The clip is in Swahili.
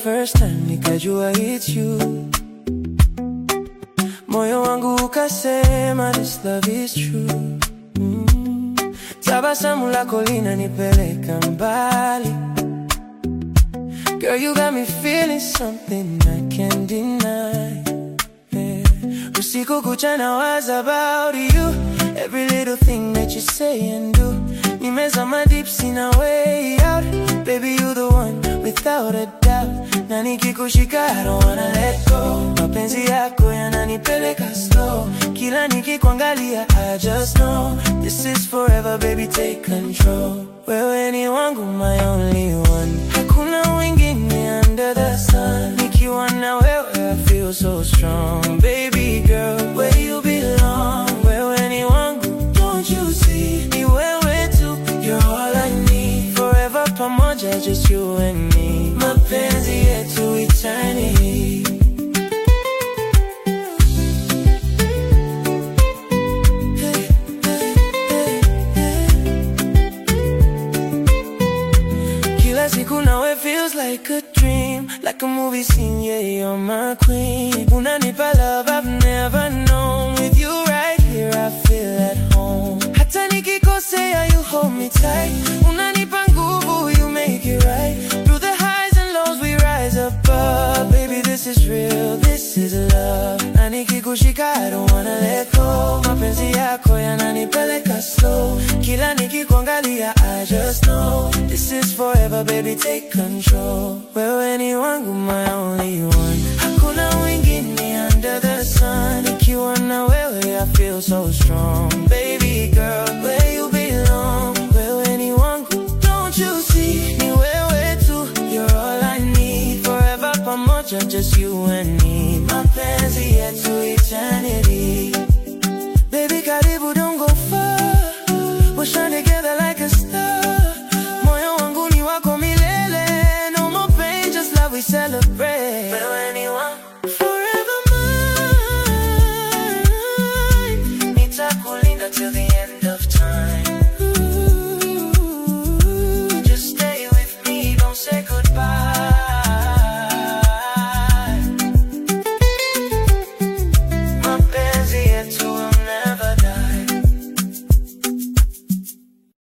first time nikajua it's you. Moyo wangu ukasema this love is true. Mm. Tabasamu lako linanipeleka mbali. Girl, you got me feeling something I can't deny. Yeah. Usiku kucha nawaza about you. Every little thing that you say and do. Nimezama deep, sina way out. Baby, you the one without a doubt. Na nikikushika, I don't wanna let go. Mapenzi yako yananipeleka slow. Kila nikikuangalia, I just know this is forever, baby, take control. Wewe ni wangu, my only one. Hakuna wengine under the sun. Nikiwa na wewe, I feel so strong. Baby girl, where you belong. Wewe ni wangu, don't you see? Ni wewe tu, you're all I need. Forever pamoja, just you and me. Mapenzi yetu eternity. Hey, hey, hey, hey. Kila siku nawe feels like a dream Like a movie scene, yeah, you're my queen Unanipa love I've never known With you right here I feel at home Hata nikikosea you hold me tight Unanipa nguvu, you make it right Through the highs and lows we rise above Baby this is real, this is love Na nikikushika I don't wanna let go Mapenzi yako yananipeleka slow Kila nikikuangalia I just know This is forever baby take control Wewe ni wangu my only one Hakuna wengine under the sun Nikiwa na wewe I feel so strong Baby girl where you belong Wewe ni wangu don't you see Ni wewe tu you're all I need Forever pamoja just you and me Mapenzi yetu eternity